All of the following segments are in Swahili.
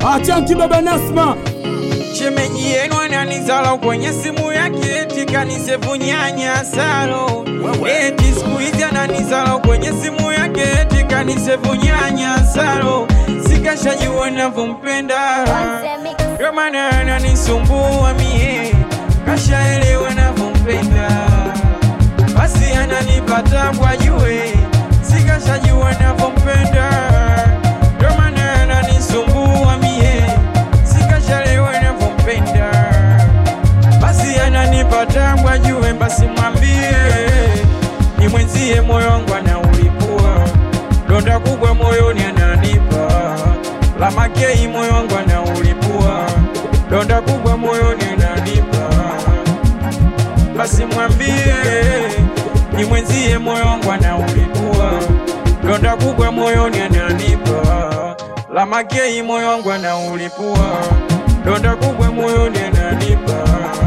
Achanki baba Nasma Shemeji yenu ananizala kwenye simu yake eti kanisevu nyanya salo eti siku hizi ananizala kwenye simu yake eti kanisevu nyanya salo sikashajua navyompenda ndio maana ananisumbua mie kashaelewa navyompenda basi ananipata kwa jue sikashajua navyompenda ndio maana ananisumbua mie sikashalewa navyompenda basi ananipata kwa jue basi mwambie ni mwenzie moyo wangu anaulipua donda kubwa moyoni ananipa la makei moyo wangu anaulipua donda kubwa moyoni ananipa basi mwambie ni mwenzie moyo wangu anaulipua donda kubwa moyoni ananipa la makei moyo wangu anaulipua donda kubwa moyoni ananipa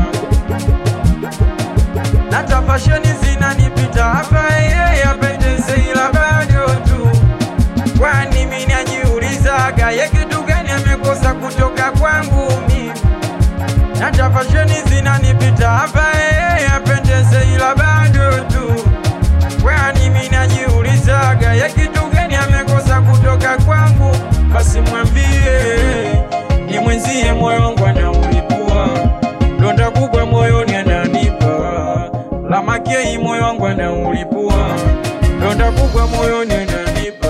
nata fasheni zinanipita hapa yeye apendeze ila bado tu kwani mimi najiulizaga ye kitu gani amekosa kutoka kwangu mimi nata fasheni zinanipita hapa yeye apendeze ila bado tu kwani mimi najiulizaga ye kitu gani amekosa kutoka kwangu basi mwambie ni mwenzie moyo wangu anaulipua donda kubwa moyoni ananipa la makei moyo wangu anaulipua donda kubwa moyoni ananipa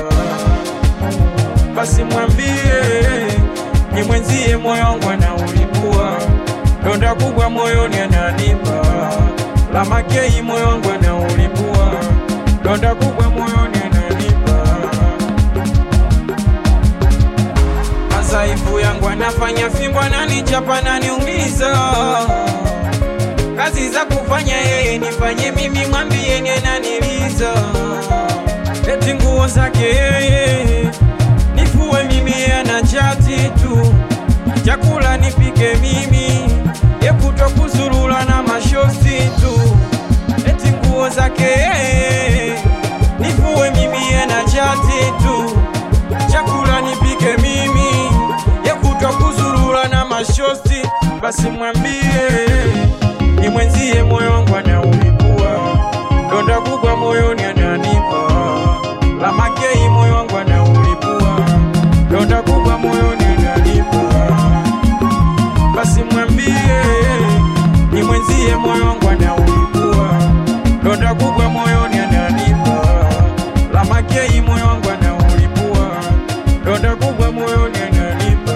basi mwambie ni mwenzie moyo wangu anaulipua donda kubwa moyoni ananipa la makei moyo wangu anaulipua donda kubwa moyoni ananipa madhaifu yangu anafanya fimbo ananichapa naniumiza kazi za kufanya yeye nifanye mimi mwambie ni ananiliza eti nguo zake yeye nifue mimi anachati tu chakula nipike mimi yekuto kuzurula na mashosi tu eti nguo zake yeye nifue mimi anachati tu chakula nipike mimi yekutwa kuzurura na mashosti basi mwambie ni mwenzie moyo wangu anaulipua donda kubwa moyoni ananipa la makei moyo wangu anaulipua donda kubwa moyoni ananipa basi mwambie ni mwenzie moyo wangu anaulipua donda kubwa moyoni ananipa la makei moyo wangu anaulipua donda kubwa moyoni ananipa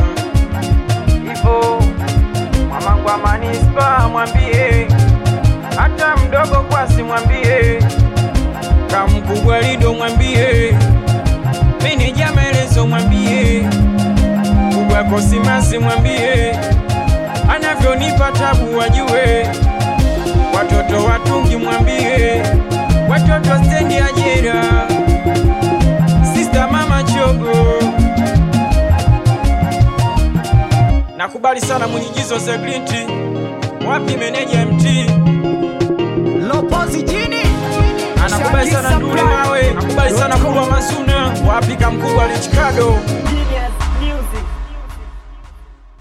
ivo mamangu wa manispa mwambie hata mdogo kwasi mwambie kamkubwa lido mwambie meneja maelezo mwambie kubwa kosimasi mwambie anavyonipa tabu wajue watoto watungi mwambie watoto stendi ajira sista mama chogo nakubali sana mwenyigizo za grinti wapi meneja mt Lopozi jini anakubali sana ndule mawe nakubali sana kulwa mazuna wapi kamkubwa lichikado